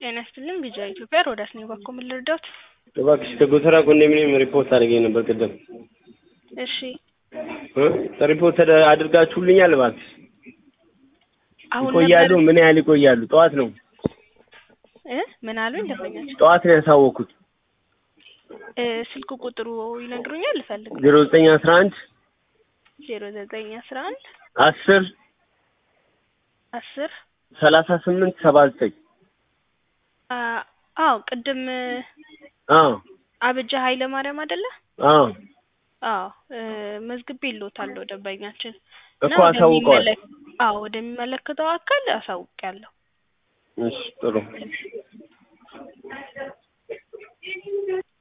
ጤና ይስጥልኝ ቢጂአይ ኢትዮጵያ ሮዳስ ነኝ። ባኮ ምን ልርዳዎት? እባክሽ ከጎተራ ኮንዶሚኒየም ሪፖርት አድርጌ ነበር ቅድም እሺ እ ሪፖርት ተደ- አድርጋችሁልኛል? እባክሽ አሁን ይቆያሉ? ነበር ምን ያህል ይቆያሉ? ጠዋት ነው እ ምን አሉኝ ደንበኛችን? ጠዋት ነው ያሳወኩት። እ ስልክ ቁጥሩ ይነግሩኛል? ልፈልግ ዜሮ ዘጠኝ አስራ አንድ ዜሮ ዘጠኝ አስራ አንድ አስር አስር ሰላሳ ስምንት ሰባ ዘጠኝ አ አዎ ቅድም አዎ አብጃ ኃይለ ማርያም አይደለ? አዎ አዎ እ መዝግቤ ይሎታለሁ ደንበኛችን እኮ አሳውቀዋል። ወደሚመለክ- አዎ ወደሚመለከተው አካል አሳውቂያለሁ። እሺ ጥሩ